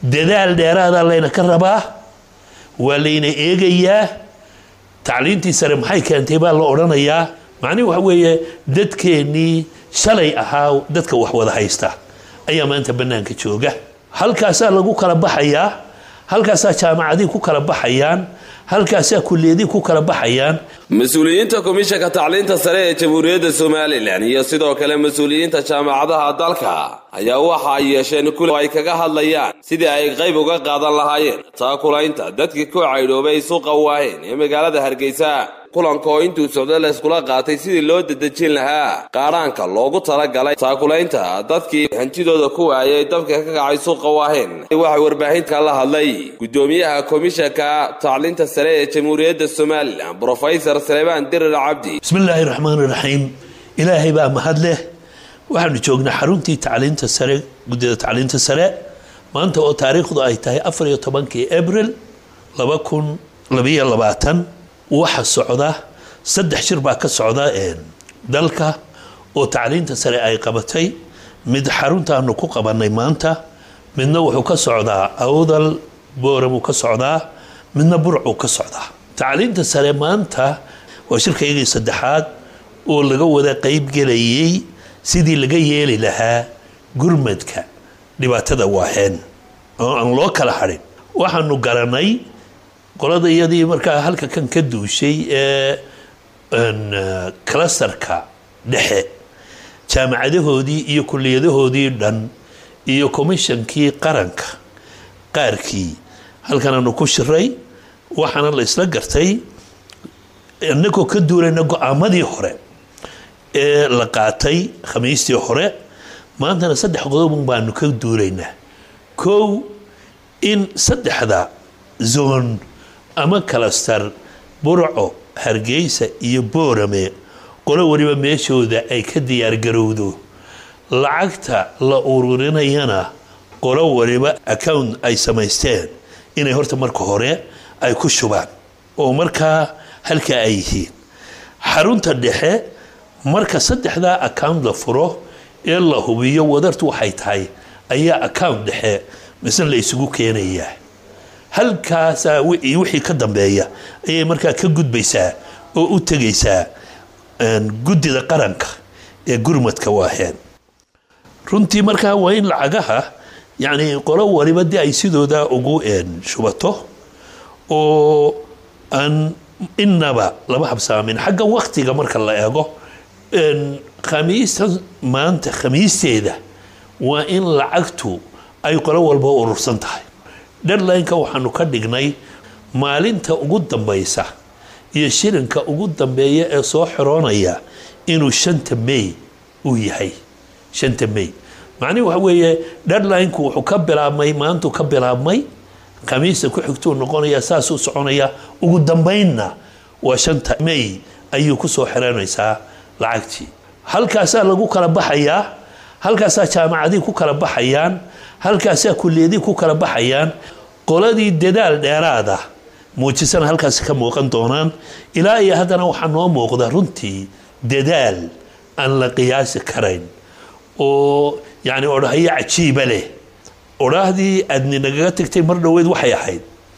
dadaal dheeraada layna ka rabaa waa layna eegayaa tacliintii sare maxay keentay baa la odhanayaa macnihi waxa weeye dadkeennii shalay ahaa dadka wax wada haysta ayaa maanta bannaanka jooga halkaasaa lagu kala baxayaa halkaasaa jaamacadii ku kala baxayaan halkaasaa kuliyadii ku kala baxayaan mas-uuliyiinta komishanka tacliinta sare ee jamhuuriyadda somalilan iyo sidoo kale mas-uuliyiinta jaamacadaha dalka ayaa waxa ay yeesheen kul ay kaga hadlayaan sidii ay qayb uga qaadan lahaayeen taakulaynta dadkii ku caydhoobay suuqa waaheen ee magaalada hargeysa kulanka oo intuu socda la iskula qaatay sidii loo dedejin lahaa qaadhaanka loogu talagalay taakulaynta dadkii hantidooda ku waayay dabka ka kacay suuqa waaheen waxaa warbaahinta la hadlay gudoomiyaha komishanka tacliinta sare ee jamhuuriyadda somalilan brofesor saleebaan dirir cabdi bismi illaahi raxmaan raxiim ilaahay baa mahad leh waxaanu joognaa xaruntii tacliinta sare guddida tacliinta sare maanta oo taariikhdu ay tahay afar iyo tobankii abril laba kun labayo labaatan waxa socda saddex shir baa ka socda dalka oo tacliinta sare ay qabatay mid xaruntaanu ku qabanay maanta midna wuxuu ka socdaa awdal booramuu ka socdaa midna burcuu ka socdaa tacliinta sare maanta waa shirkaygii saddexaad oo laga wada qaybgelayay sidii laga yeeli lahaa gurmadka dhibaatada waaheen oo aan loo kala hadhin waxaanu garanay qolada iyadii markaa halka kan ka duushay ee clastarka dhexe jaamacadahoodii iyo kuliyadahoodii dhan iyo commishonkii qaranka qaarkii halkanaanu ku shiray waxaana la isla gartay inagoo ka duulayna go-aamadii hore ee la qaatay khamiistii hore maantana saddex qodobun baanu ka duulaynaa kow in saddexda zoon ama kalastar burco hargeysa iyo boorame qolo waliba meeshooda ay ka diyaargarowdo lacagta la ururinayana qolo waliba account ay samaysteen inay horta marka hore ay ku shubaan oo markaa halkaa ay yihiin xarunta dhexe marka saddexdaa account la furo ee la hubiyo wadartu waxay tahay ayaa account dhexe misna la isugu keenayaa halkaasaa wixii ka dambeeya ayay markaa ka gudbaysaa oo u tegaysaa guddida qaranka ee gurmadka waaheen runtii markaa waa in lacagaha yacni qolo waliba dee ay sidooda ugu shubato oo aan innaba laba habsaamin xagga waktiga marka la eego khamiista maanta khamiisteeda waa in lacagtu ay qolo walba urursan tahay deadline-ka waxaanu ka dhignay maalinta ugu dambaysa iyo shilinka ugu dambeeya ee soo xiroonaya inuu shanta may uu yahay shanta may macnihi waxa weeye deadline-ku wuxuu ka bilaabmay maantuu ka bilaabmay khamiista ku xigtuu noqonaya saasuu soconaya ugu dambaynna waa shanta may ayuu kusoo xiranaysaa lacagtii halkaasaa lagu kala baxayaa halkaasaa jaamacadii ku kala baxayaan halkaasaa kuliyadii ku kala baxayaan qoladii dadaal dheeraada muujisana halkaasi ka muuqan doonaan ilaa iyo haddana waxaa noo muuqda runtii dadaal aan la qiyaasi karayn oo yacni odhahayo cajiiba leh odhaahdii aadni nagaga tagtay mar dhoweed waxay ahayd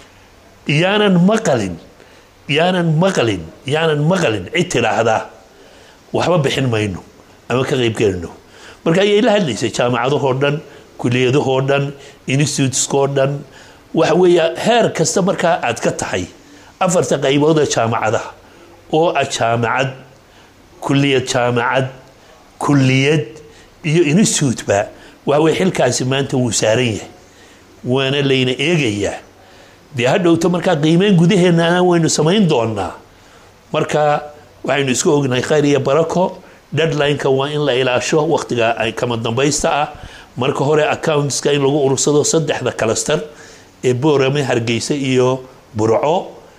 yaanan maqalin yaanan maqalin yaanan maqalin cid tidhaahdaa waxba bixin mayno ama ka qaybgelino marka ayay la hadlaysay jaamacadahoo dhan kuliyadahoo dhan instituteskoo dhan waxa weeye heer kasta markaa aad ka tahay afarta qaybood ee jaamacadaha oo ah jaamacad kuliyad jaamacad kuliyad iyo instituteba waxa weye xilkaasi maanta wuu saaran yahay waana layna eegayaa dee hadhowto markaa qiimeyn gudaheennana waynu samayn doonaa marka waxaynu isku ognahay khayr iyo barako deadline-ka waa in la ilaasho wakhtiga ay kama dambaysta ah marka hore accountska in lagu urursado saddexda kalastar ee boorame hargeysa iyo burco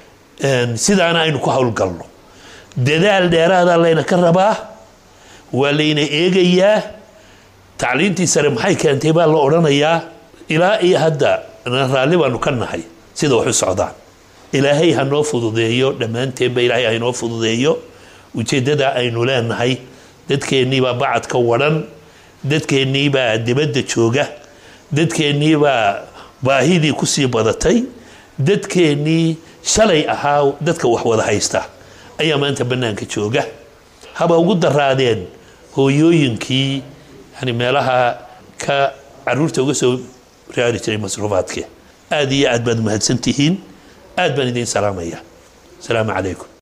sidaana aynu ku howlgalno dadaal dheeraada layna ka rabaa waa layna eegayaa tacliintii sare maxay keentay baa la odhanayaa ilaa iyo hadda raalli baanu ka nahay sida wax u socdaan ilaahay ha noo fududeeyo dhammaanteenba ilaahay ha inoo fududeeyo ujeeddada aynu leenahay dadkeenniibaa bacadka wadhan dadkeenniibaa dibadda jooga dadkeenniibaa baahidii kusii badatay dadkeennii shalay ahaa dadka wax wada haysta ayaa maanta bannaanka jooga haba ugu daraadeen hooyooyinkii yani meelaha ka caruurta uga soo raari jiray masruufaadke aad iyo aad baad mahadsan tihiin aad baan idiin salaamaya asalaamu calaykum